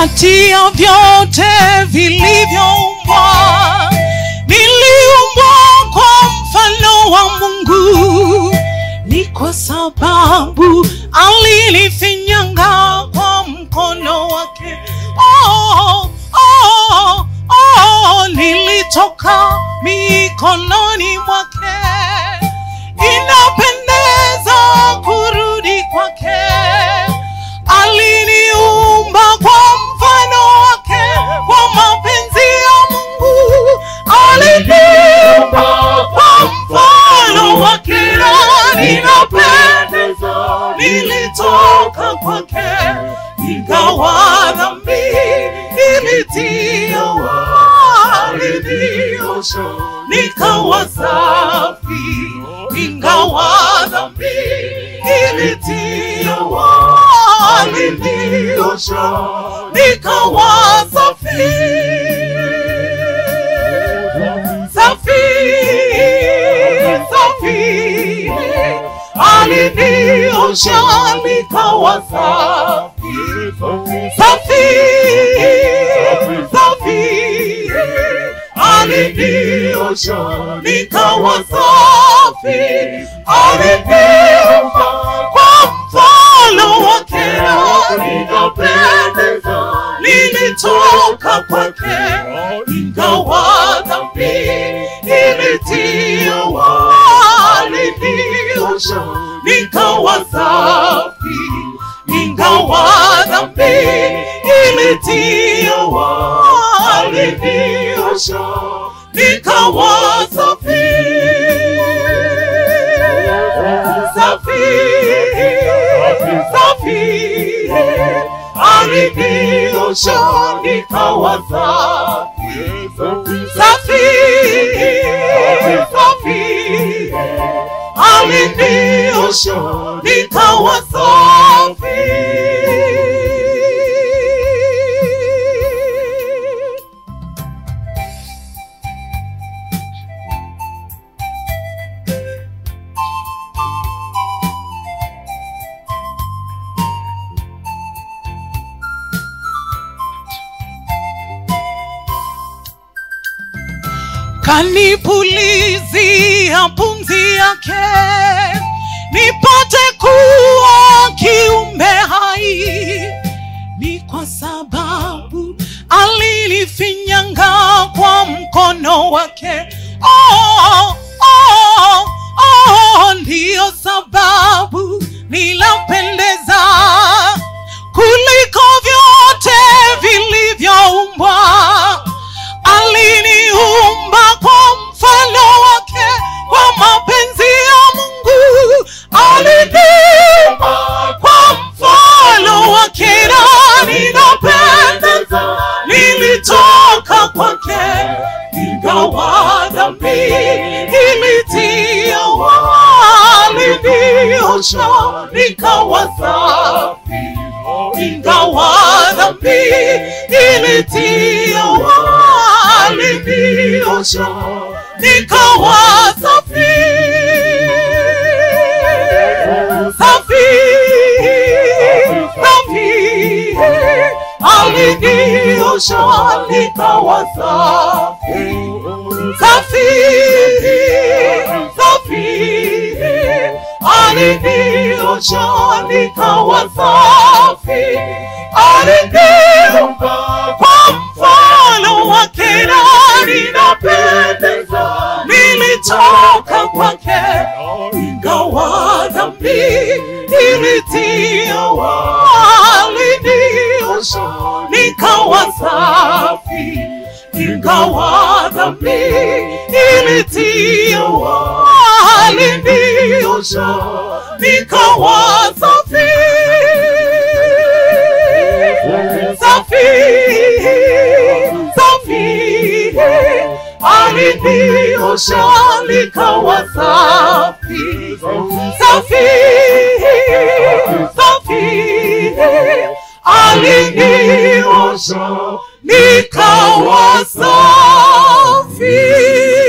kati ya vyote vilivyoumbwa niliumbwa kwa mfano wa mungu ni kwa sababu alinifinyanga kwa mkono wake oh, oh, oh, nilitoka mikononi mwake inapendeza kurudi kwake aliniumba kwa mfano wake kwa mapenzi ya mungu aliniumba kwa mfano wake na ninapendeza nilitoka kwake ingawa dhambi ilitia waliniosha nikawa safi ingawa dhambi ilitia waliniosha nikawa safi safi safi aliniosha nikawa safi safi safi aliniosha nikawa safi aliniumba kwa mfano wake ninapendeza nilitoka kwake ingawa dhambi ilitia waliniosha nikawa safi ingawa dhambi ilitia waliniosha nikawa safi safi safi aliniosha nikawa safi safi safi aliniosha nikawa safi kanipulizia pumzi yake nipate kuwa kiumbe hai ni kwa sababu alinifinyanga kwa mkono wake oh, oh, oh, ndiyo sababu nilapendeza kuliko vyote vilivyoumbwa aliniumba kwa mfano wake kwa mapenzi ya mungu aliniumba kwa mfano wake na ninapendeza nilitoka kwake ingawa dhambi ilitia waliniosha nikawa safi ingawa dhambi ilitia waliniosha nikawa safi safi safi aliniosha nikawa safi safi safi aliniosha nikawa safi aliniumba kwa mfano wake na ninapendeza nilitoka kwake ingawa dhambi ilitia waliniosha nikawa safi ingawa dhambi ilitia waliniosha nikawa safi safi safi aliniosha nikawa safi safi safi aliniosha nikawa safi